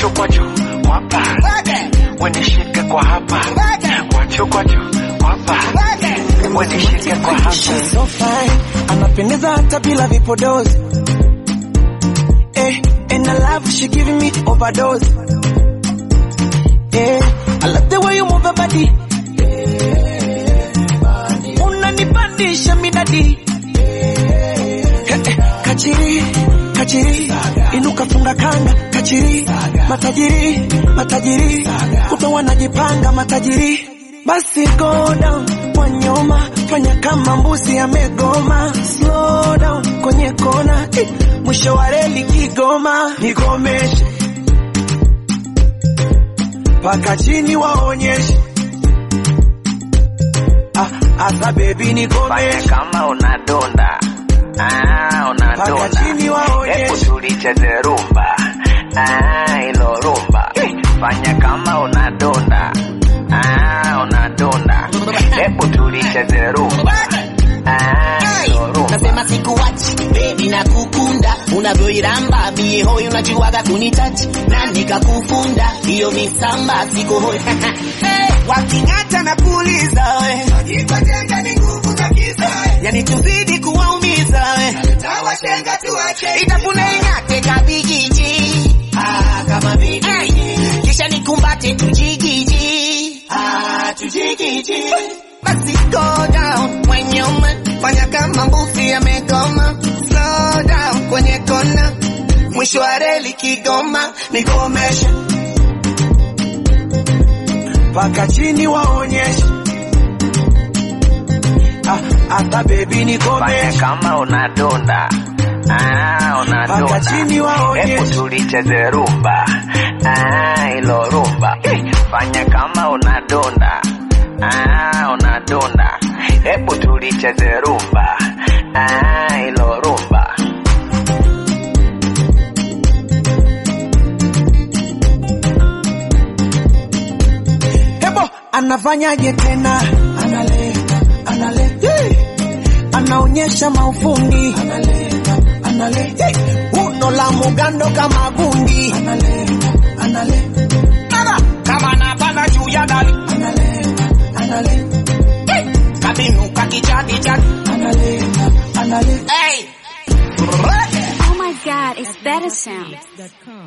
kwacho kwacho kwapa wenishike kwa hapa kwacho kwacho kwapa wenishike kwa hapa She's so fine, anapendeza hata bila vipodozi. Eh, and I love she giving me overdose. Eh, I love the way you move your body. Unanipandisha midadi. Eh, eh, kachiri, kachiri, inuka funga kanga, kachiri, matajiri, matajiri, kuta wanajipanga matajiri. Basi go down kwa nyoma, fanya kama mbuzi amegoma. Slow down kwenye kona, eh, mwisho wa reli Kigoma. Nikomeshe paka chini waonyeshe. Ah, asa baby fanya nikomeshe kama unadonda ah, paka unadonda chini hebu waonyeshe. tulicheze rumba ah, ilo rumba fanya kama unadonda ah, unadonda hebu tulicheze rumba ah, ilo rumba nasema sikuwachi bebi na kukunda unavyoiramba bie hoi unajuaga kunitachi na nikakufunda hiyo misamba siko hoi hey, waking'ata na kuuliza we ikotenga ni nguvu za kisa yani tuzidi kuwaumiza we tawashenga tuwache itafune ing'ate kabigiji ah, kama bigiji kisha nikumbate tujigiji ah, tujigiji basi go down kwenye ume fanya kama mbuzi amegoma slow down kwenye kona mwisho wa reli Kigoma nikomesha paka chini waonyeshe. Ah, asa baby fanya nikomeshe. kama unadonda ah, Paka unadonda chini waonyeshe. hebu tulicheze rumba ah, ilo rumba fanya kama unadonda ah, unadonda hebu tulicheze rumba ah, ilo rumba Hebo anafanyaje tena? Analeta, analeta. Hey. Anaonyesha maufundi. Analeta, analeta. Hey. Uno la mugando kama gundi. Analeta, analeta. Mara, kama napanda juu ya dari Analeta, analeta. hey. kabinuka kijadi jadi Analeta, analeta. hey. Oh my god, it's better sound.